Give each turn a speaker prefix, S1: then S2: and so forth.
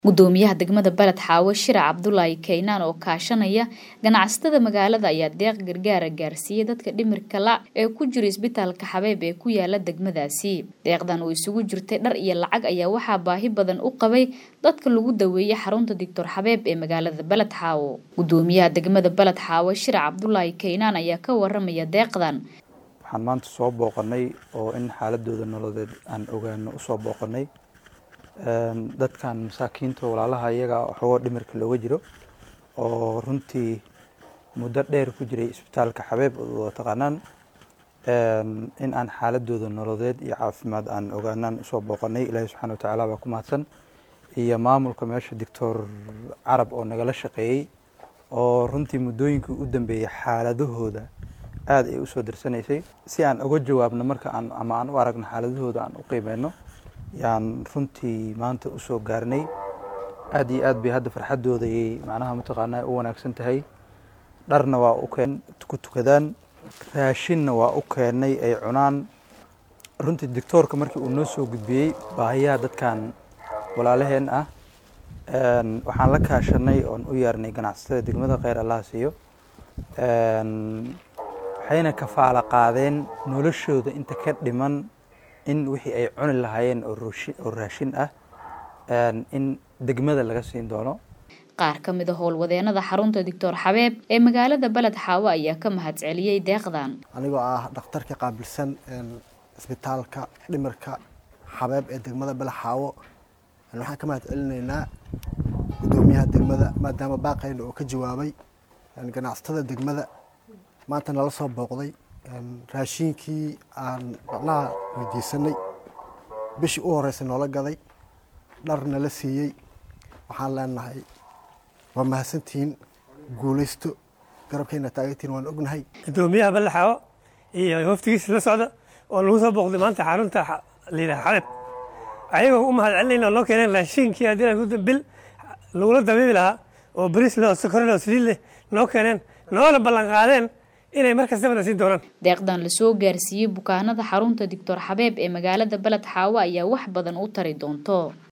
S1: gudoomiyaha degmada baled xaawo shirac cabdulaahi kaynaan oo kaashanaya ganacsatada magaalada ayaa deeq gargaara gaarsiiyey dadka dhimirka la ee ku jira isbitaalka xabeeb ee ku yaala degmadaasi deeqdan oo isugu jirtay dhar iyo lacag ayaa waxaa baahi badan u qabay dadka lagu daweeyey xarunta doctor xabeeb ee magaalada baled xaawo gudoomiyaha degmada baled xaawo shirac cabdulaahi kaynaan ayaa ka waramaya deeqdan
S2: waxaan maanta soo booqanay oo in xaaladooda nololeed aan ogaano usoo booqanay dadkan masaakiinta walaalaha iyaga waxoogo dhimirka looga jiro oo runtii muddo dheer ku jiray isbitaalka xabeeb oo taqaanaan in aan xaaladooda nololeed iyo caafimaad aan ogaanaan usoo booqanay ilaahi subxana watacaala baa ku mahadsan iyo maamulka meesha doctor carab oo nagala shaqeeyey oo runtii muddooyinkii u dambeeyey xaaladahooda aada ay usoo darsanaysay si aan uga jawaabno marka aan ama aan u aragno xaaladahooda aan u qiimeyno yaan runtii maanta usoo gaarnay aada iyo aad bay hadda farxadoodayay macnaha mataqaanaa u wanaagsan tahay dharna waa u keen ku tukadaan raashinna waa u keenay ay cunaan runtii doctoorka markii uu noo soo gudbiyey baahiyaha dadkan walaalaheen ah waxaan la kaashanay oon u yeernay ganacsatada degmada kheyr allaha siiyo waxayna kafaala qaadeen noloshooda inta ka dhiman in wixii ay cuni lahaayeen oo raashin ah in degmada laga siin doono
S1: qaar ka mid a howlwadeenada xarunta doctor xabeeb ee magaalada baled xaawo ayaa ka mahadceliyey deeqdan
S3: anigoo ah dhakhtarka qaabilsan isbitaalka dhimirka xabeeb ee degmada baled xaawo waxaan ka mahad celinaynaa gudoomiyaha degmada maadaama baaqayna oo ka jawaabay ganacsatada degmada maanta nala soo booqday raashiinkii aan macnaha weydiisanay bishii u horreysay noola gaday dhar nala siiyey waxaan leenahay waa mahadsantihiin guulaysto garabkayna taagantihiin waan ognahay
S4: gudoomiyaha ballaxaawo iyo waftigiisa la socda oo lagu soo booqday maanta xarunta layidhaha xabeeb ayagoo u mahad celinayna oo noo keeneen raashiinkii haddii bil lagula dabiibi lahaa oo bariis leh oo sokor leh oo saliid leh noo keeneen noona ballan qaadeen inay mar kastaba siin doonaan
S1: deeqdan lasoo gaarsiiyey bukaanada xarunta doctor xabeeb ee magaalada baled xaawo ayaa wax badan u tari doonto